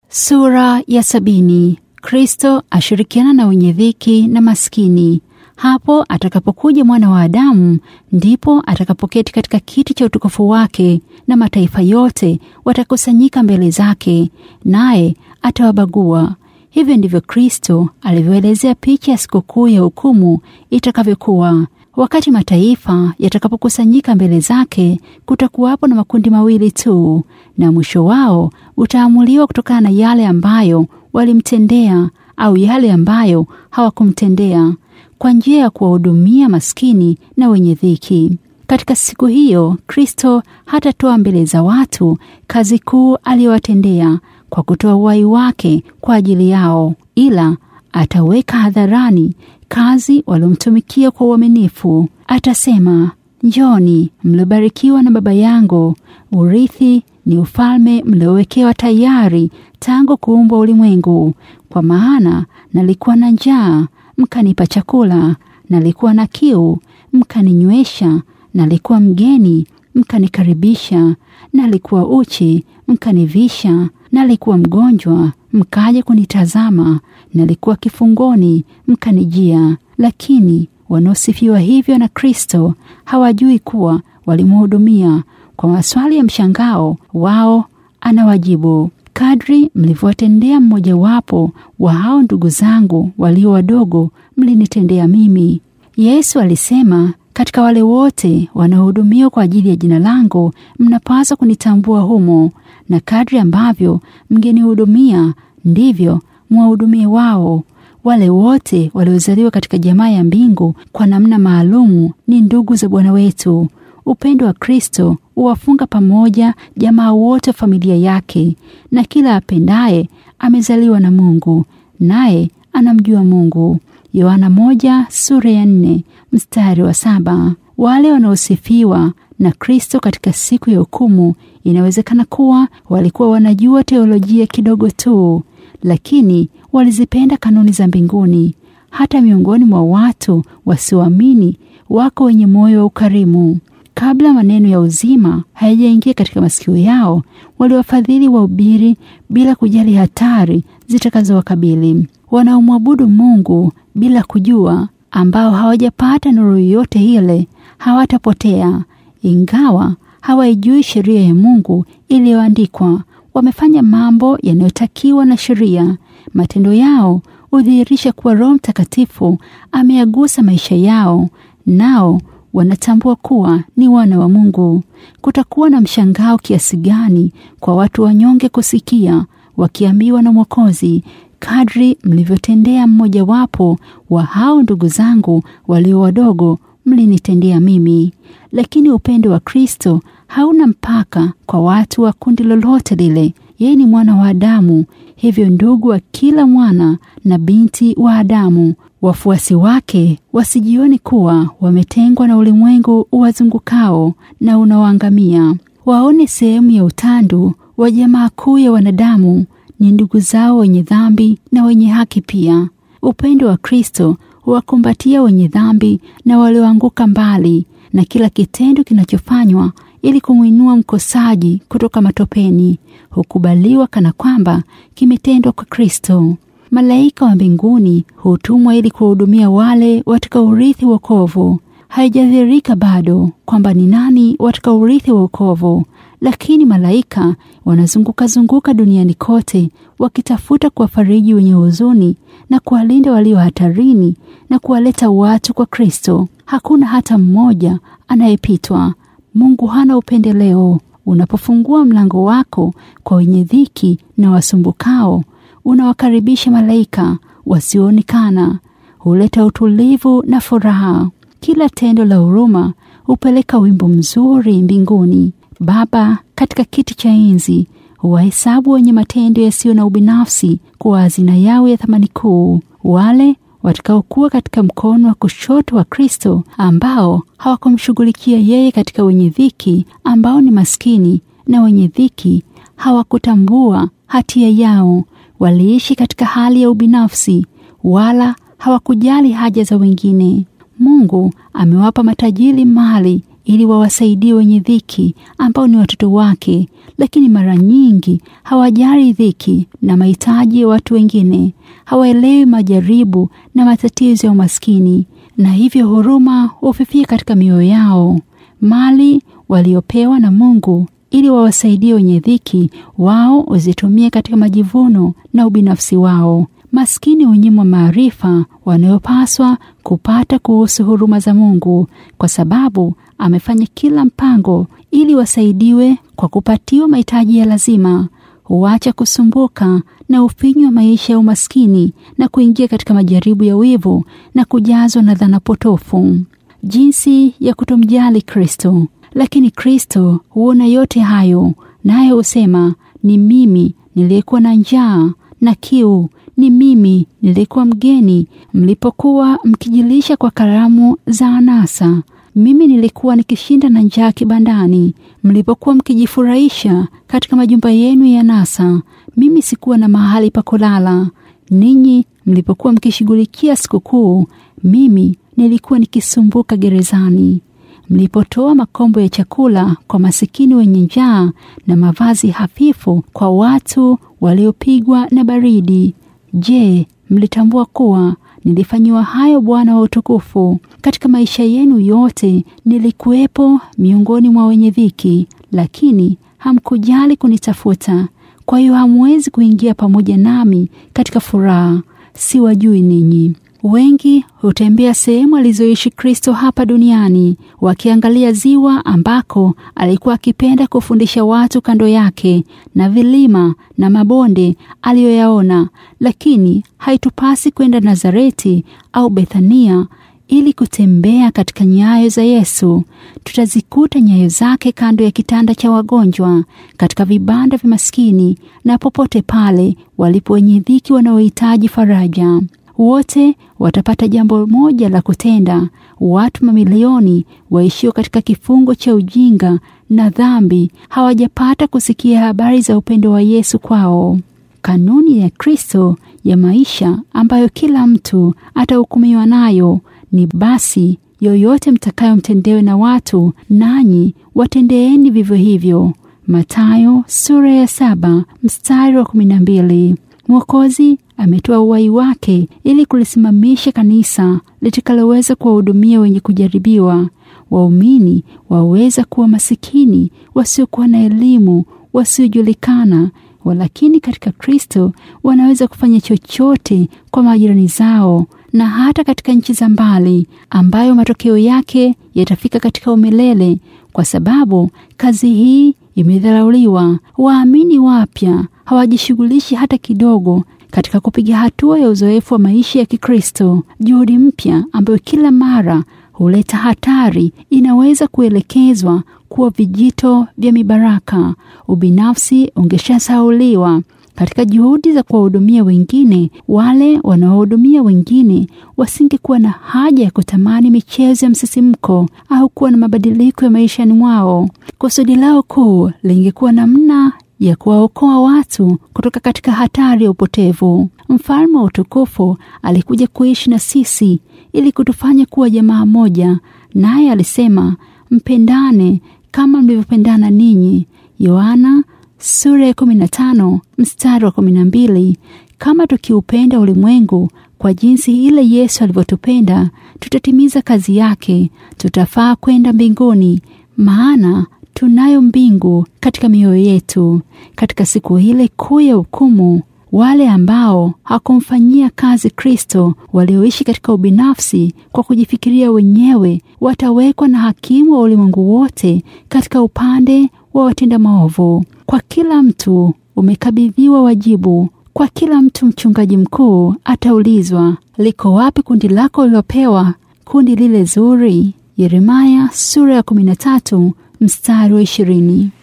Sura ya sabini. Kristo ashirikiana na wenye dhiki na maskini. Hapo atakapokuja mwana wa Adamu, ndipo atakapoketi katika kiti cha utukufu wake, na mataifa yote watakusanyika mbele zake, naye atawabagua. Hivyo ndivyo Kristo alivyoelezea picha ya sikukuu ya hukumu itakavyokuwa. Wakati mataifa yatakapokusanyika mbele zake, kutakuwapo na makundi mawili tu, na mwisho wao utaamuliwa kutokana na yale ambayo walimtendea au yale ambayo hawakumtendea, kwa njia ya kuwahudumia maskini na wenye dhiki. Katika siku hiyo, Kristo hatatoa mbele za watu kazi kuu aliyowatendea kwa kutoa uhai wake kwa ajili yao, ila ataweka hadharani kazi waliomtumikia kwa uaminifu. Atasema, njoni mliobarikiwa na Baba yangu, urithi ni ufalme mliowekewa tayari tangu kuumbwa ulimwengu. Kwa maana nalikuwa na njaa, mkanipa chakula; nalikuwa na kiu, mkaninywesha; nalikuwa mgeni, mkanikaribisha; nalikuwa uchi, mkanivisha; nalikuwa mgonjwa, mkaja kunitazama; nalikuwa kifungoni, mkanijia. Lakini wanaosifiwa hivyo na Kristo hawajui kuwa walimhudumia. Kwa maswali ya mshangao wao anawajibu, kadri mlivyowatendea mmojawapo wa hao ndugu zangu walio wadogo, mlinitendea mimi. Yesu alisema, katika wale wote wanaohudumiwa kwa ajili ya jina langu, mnapaswa kunitambua humo, na kadri ambavyo mngenihudumia ndivyo mwahudumie wao. Wale wote waliozaliwa katika jamaa ya mbingu kwa namna maalumu ni ndugu za Bwana wetu. Upendo wa Kristo huwafunga pamoja jamaa wote wa familia yake, na kila apendaye amezaliwa na Mungu, naye anamjua Mungu. Yohana moja sura ya nne mstari wa saba. Wale wanaosifiwa na Kristo katika siku ya hukumu, inawezekana kuwa walikuwa wanajua teolojia kidogo tu, lakini walizipenda kanuni za mbinguni. Hata miongoni mwa watu wasioamini wako wenye moyo wa ukarimu. Kabla maneno ya uzima hayajaingia katika masikio yao, waliwafadhili wahubiri bila kujali hatari zitakazowakabili. Wanaomwabudu Mungu bila kujua, ambao hawajapata nuru yoyote ile, hawatapotea. Ingawa hawaijui sheria ya Mungu iliyoandikwa, wamefanya mambo yanayotakiwa na sheria. Matendo yao hudhihirisha kuwa Roho Mtakatifu ameyagusa maisha yao, nao wanatambua kuwa ni wana wa Mungu. Kutakuwa na mshangao kiasi gani kwa watu wanyonge kusikia wakiambiwa na Mwokozi, kadri mlivyotendea mmojawapo wa hao ndugu zangu walio wadogo, mlinitendea mimi. Lakini upendo wa Kristo hauna mpaka kwa watu wa kundi lolote lile. Yeye ni mwana wa Adamu, hivyo ndugu wa kila mwana na binti wa Adamu. Wafuasi wake wasijioni kuwa wametengwa na ulimwengu uwazungukao na unaoangamia. Waone sehemu ya utandu wa jamaa kuu ya wanadamu ni ndugu zao wenye dhambi na wenye haki pia. Upendo wa Kristo huwakumbatia wenye dhambi na walioanguka mbali na kila kitendo kinachofanywa ili kumwinua mkosaji kutoka matopeni hukubaliwa kana kwamba kimetendwa kwa Kristo. Malaika wa mbinguni hutumwa ili kuwahudumia wale watakaurithi wokovu. Haijadhihirika bado kwamba ni nani watakaurithi wokovu, lakini malaika wanazunguka-zunguka duniani kote wakitafuta kuwafariji wenye huzuni na kuwalinda walio hatarini na kuwaleta watu kwa Kristo. Hakuna hata mmoja anayepitwa. Mungu hana upendeleo. Unapofungua mlango wako kwa wenye dhiki na wasumbukao unawakaribisha malaika wasioonekana, huleta utulivu na furaha. Kila tendo la huruma hupeleka wimbo mzuri mbinguni. Baba katika kiti cha enzi huwahesabu wenye matendo yasiyo na ubinafsi kuwa hazina yao ya thamani kuu, wale watakaokuwa katika mkono wa kushoto wa Kristo, ambao hawakumshughulikia yeye katika wenye dhiki, ambao ni maskini na wenye dhiki hawakutambua hatia yao. Waliishi katika hali ya ubinafsi, wala hawakujali haja za wengine. Mungu amewapa matajiri mali ili wawasaidie wenye dhiki ambao ni watoto wake, lakini mara nyingi hawajali dhiki na mahitaji ya watu wengine. Hawaelewi majaribu na matatizo ya umaskini, na hivyo huruma hufifia katika mioyo yao. Mali waliopewa na Mungu ili wawasaidie wenye dhiki, wao huzitumia katika majivuno na ubinafsi wao. Maskini hunyimwa maarifa wanayopaswa kupata kuhusu huruma za Mungu, kwa sababu amefanya kila mpango ili wasaidiwe kwa kupatiwa mahitaji ya lazima. Huacha kusumbuka na ufinyu wa maisha ya umaskini na kuingia katika majaribu ya wivu na kujazwa na dhana potofu. Jinsi ya kutomjali Kristo. Lakini Kristo huona yote hayo, naye husema, ni mimi niliyekuwa na njaa na kiu, ni mimi nilikuwa mgeni mlipokuwa mkijilisha kwa karamu za anasa. Mimi nilikuwa nikishinda na njaa kibandani mlipokuwa mkijifurahisha katika majumba yenu ya anasa. Mimi sikuwa na mahali pa kulala. Ninyi mlipokuwa mkishughulikia sikukuu, mimi nilikuwa nikisumbuka gerezani. Mlipotoa makombo ya chakula kwa masikini wenye njaa na mavazi hafifu kwa watu waliopigwa na baridi, je, mlitambua kuwa nilifanyiwa hayo Bwana wa utukufu? Katika maisha yenu yote nilikuwepo miongoni mwa wenye dhiki, lakini hamkujali kunitafuta. Kwa hiyo hamwezi kuingia pamoja nami katika furaha. Siwajui ninyi. Wengi hutembea sehemu alizoishi Kristo hapa duniani, wakiangalia ziwa ambako alikuwa akipenda kufundisha watu kando yake, na vilima na mabonde aliyoyaona. Lakini haitupasi kwenda Nazareti au Bethania ili kutembea katika nyayo za Yesu. Tutazikuta nyayo zake kando ya kitanda cha wagonjwa, katika vibanda vya maskini, na popote pale walipo wenye dhiki wanaohitaji faraja. Wote watapata jambo moja la kutenda. Watu mamilioni waishio katika kifungo cha ujinga na dhambi hawajapata kusikia habari za upendo wa Yesu kwao. Kanuni ya Kristo ya maisha ambayo kila mtu atahukumiwa nayo ni basi, yoyote mtakayomtendewe na watu, nanyi watendeeni vivyo hivyo. Mathayo sura ya saba mstari wa kumi na mbili. Mwokozi ametoa uhai wake ili kulisimamisha kanisa litakaloweza kuwahudumia wenye kujaribiwa. Waumini waweza kuwa masikini, wasiokuwa na elimu, wasiojulikana, walakini katika Kristo wanaweza kufanya chochote kwa majirani zao na hata katika nchi za mbali, ambayo matokeo yake yatafika katika umilele, kwa sababu kazi hii imedharauliwa. Waamini wapya hawajishughulishi hata kidogo katika kupiga hatua ya uzoefu wa maisha ya Kikristo. Juhudi mpya ambayo kila mara huleta hatari inaweza kuelekezwa kuwa vijito vya mibaraka. Ubinafsi ungeshasahauliwa katika juhudi za kuwahudumia wengine. Wale wanaohudumia wengine wasingekuwa na haja ya kutamani michezo ya msisimko au kuwa na mabadiliko ya maishani mwao. Kusudi lao kuu lingekuwa namna ya kuwaokoa watu kutoka katika hatari ya upotevu. Mfalme wa utukufu alikuja kuishi na sisi ili kutufanya kuwa jamaa moja, naye alisema, mpendane kama mlivyopendana ninyi. Yohana sura ya 15 mstari wa 12. Kama tukiupenda ulimwengu kwa jinsi ile Yesu alivyotupenda, tutatimiza kazi yake, tutafaa kwenda mbinguni, maana tunayo mbingu katika mioyo yetu. Katika siku ile kuu ya hukumu, wale ambao hakumfanyia kazi Kristo, walioishi katika ubinafsi kwa kujifikiria wenyewe, watawekwa na hakimu wa ulimwengu wote katika upande wa watenda maovu. Kwa kila mtu umekabidhiwa wajibu. Kwa kila mtu mchungaji mkuu ataulizwa, liko wapi kundi lako lilopewa, kundi lile zuri? Yeremaya sura ya 13 mstari wa ishirini.